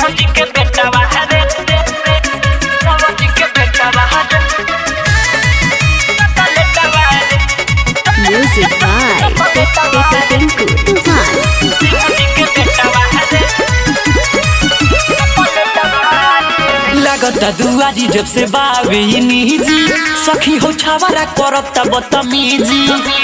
जी के बेटा बाहर सावन जी के बेटा बाहर लेटा बाहर Music by Tinku Tufan. जी के बेटा बाहर लेटा बाहर लागता दुआरी जब से बावे निजी सखी हो छावरा करता बदतमीजी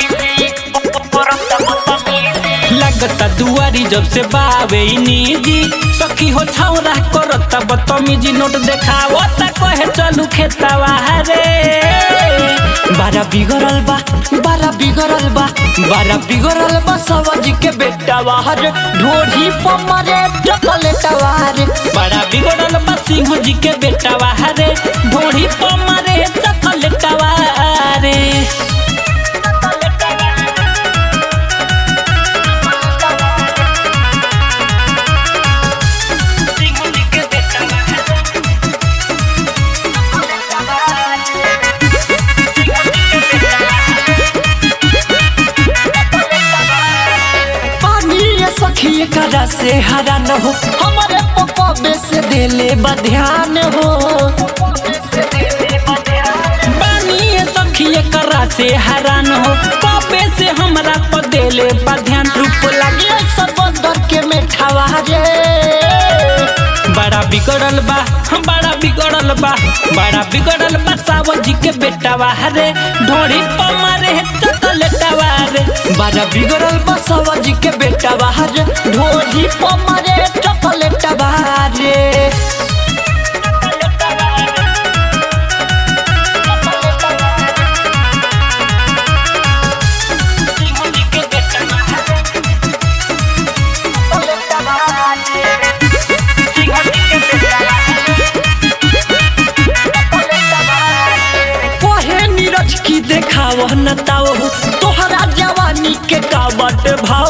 लागता दुआरी जब से बावे निजी सखी हो छावरा करता बदतमीजी नोट देखावता कहे चलू खेतवा रे बारा बिगड़ल बा बारा बिगड़ल बा बारा बिगड़ल बा सवाजी के बेटा बाहर ढोढ़ी पमरे चॉकलेटवा रे बड़ा बिगड़ल बा सिंह जी के बेटा बाहर ढोढ़ी पमरे चॉकलेटवा रे पानी ये सखी करा से हरा न हो हमारे पपा से देले बा ध्यान हो पानी ये सखी करा से हैरान हो पापे से हमरा पर देले बा ध्यान रूप लगे सब दर के मेठावा रे बड़ा बिगड़ल बा बड़ा बिगड़ल बा बड़ा बिगड़ल बा सावन जी के बेटा रे ढोड़ी पमारे चकलेटवा रे बड़ा बिगड़ल बा सावन जी के बेटा रे ढोड़ी पमारे चकलेटवा रे कहे नीरज की देखाव न ताओ तोहरा जवानी के कावट भाव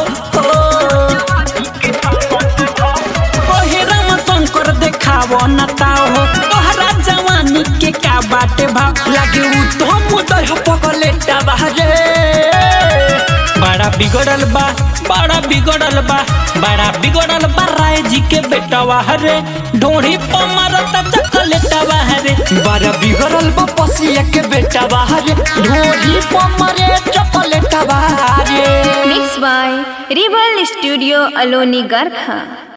कहे राम शंकर देखाव न ताओ तोहरा जवानी के का बाटे भाव लागे उ तो मुदह पगले बाहरे बड़ा बिगड़ल बा बड़ा बिगड़ल बा बड़ा बिगड़ल बा राय जी के बेटा हरे ढोड़ी पमारता चकलेटा हरे बड़ा बिगड़ल बा पसिया के बेटा हरे ढोड़ी पमारे चकलेटा हरे Mixed by Rebel Studio Aloni Garkha.